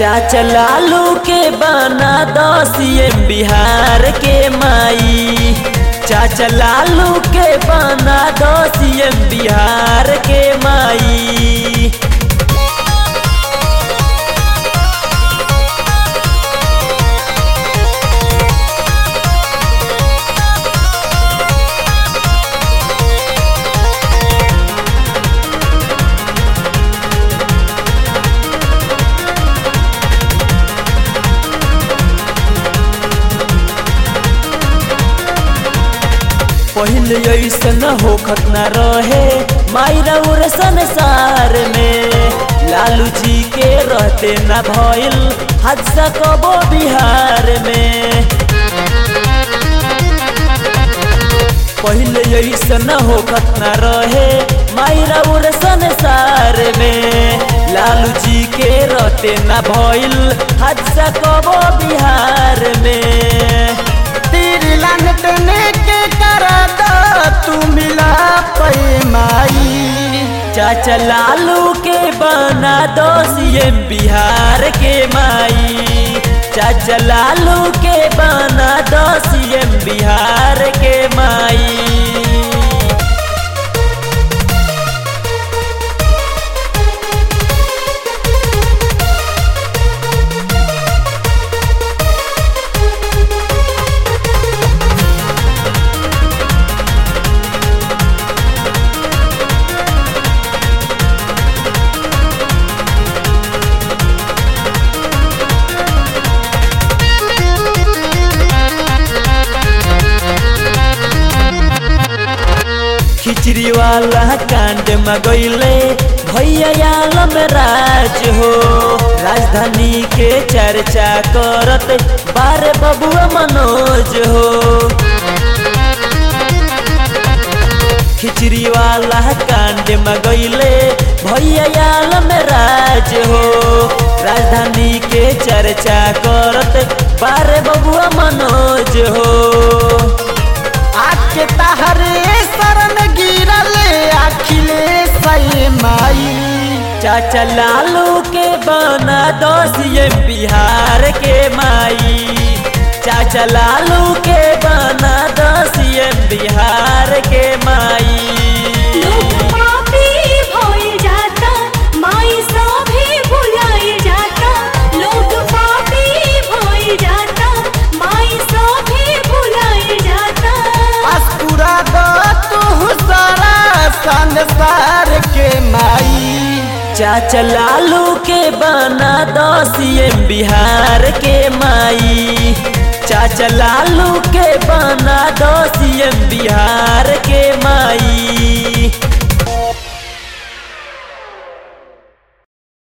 चाचा लालू के बना दो सीएम बिहार के माई चाचा लालू के बना दो सीएम बिहार के माई पहले ऐसन होखत न रहे मायरा उर संसार में लालू जी के रहते न भइल हादसा कबो बिहार में पहले ऐसन होखत न रहे मायरा उर संसार में लालू जी के रहते न भइल हादसा कबो बिहार में तेरी लानटने के करा दो तू मिला पैमाई चाचा लालू के बना दो सीएम बिहार के माई चाचा लालू के बना दो सीएम बिहार के माई खिचड़ी वाला कांड मगैले भैया आलम राज हो राजधानी के चर्चा करत बारे बबुआ मनोज हो खिचड़ी वाला कांड मगैले भैया आलम राज हो राजधानी के चर्चा करत बारे बबुआ मनोज हो आके तहरे शरण गिरल अखिलेश माई चाचा लालू के बना दो सीएम बिहार के माई चाचा लालू के बना दो सीएम बिहार के माई लोग पापी भइल जाता माई सभे भुलाइल जाता लोग पापी भइल जाता माई सभे भुलाइल जाता अस्कुरा दो तू सारा संसार के माई चाचा लालू के बना दो सीएम बिहार के माई चाचा लालू के बना दो सीएम बिहार के माई